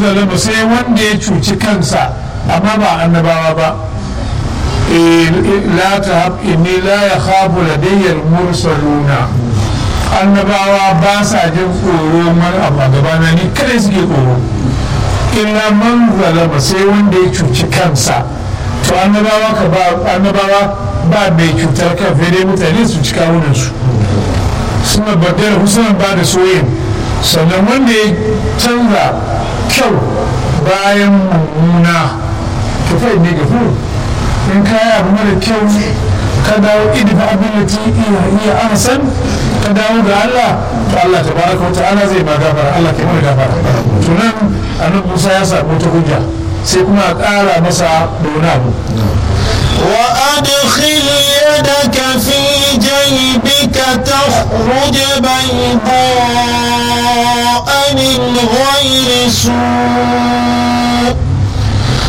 zalama sai wanda ya cuci kansa amma ba annabawa ba la ta inni la ya khafu ladayyar mursaluna annabawa ba sa jin tsoro man abu a gabana ni kadai suke tsoro illa man zalama sai wanda ya cuci kansa to annabawa ka ba annabawa ba mai cutar kan dai mutane su ci kawunan su suna badar husanan ba da soyin sannan wanda ya canza kyau bayan mummuna tufai ne gafu in kaya abu mara kyau ka dawo idifa abin da ti iya iya ahsan ka dawo ga Allah to Allah tabaraka wa ta'ala zai ma gafara Allah ke mana gafara to nan annabi Musa ya samu ta hujja sai kuma a ƙara masa da wani abu وأدخل يدك في جيبك تخرج بيضاء من غير سوء